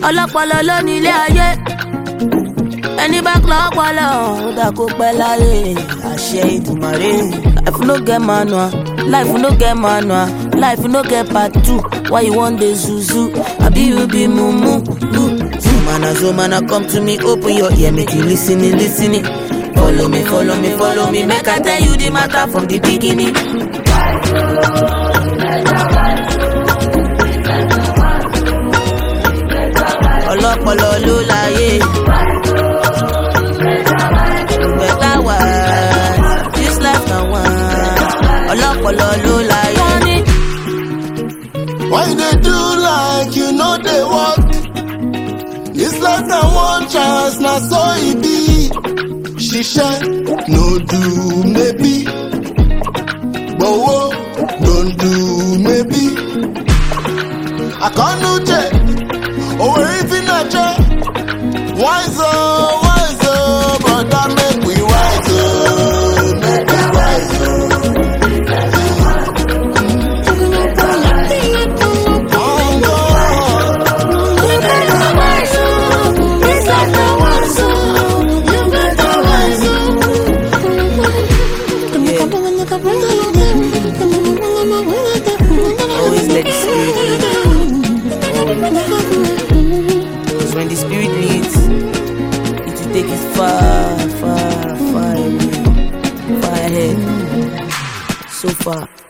ọlọ́pọlọ ló ní ilé ayé ẹni bá kọ́ ọpọlọ ó dà kó pẹ́ láyé àṣẹ ìdùmarè. life no get manual life no get manual life no get part two why you wan dey zuzu abi you be mumu. zomana zomana come to me open your ear make you lis ten lis ten follow me follow me follow me make i tell you the matter from the beginning. ọlọ́pọlọ ló láyé. better wise this life na one ọlọ́pọlọ ló láyé. Why you dey do like you no dey work? This life na one chance, na so e be. Ṣiṣẹ́ no do maybe. Gbowó don do maybe. Àkànnújẹ, òwe ìfínàjẹ. Wise o, wise o, brother make we wise o, make we wise o. Oh, God. Always let the spirit lead. Cause when the spirit leads, it will take us far, far, far away, far ahead, so far.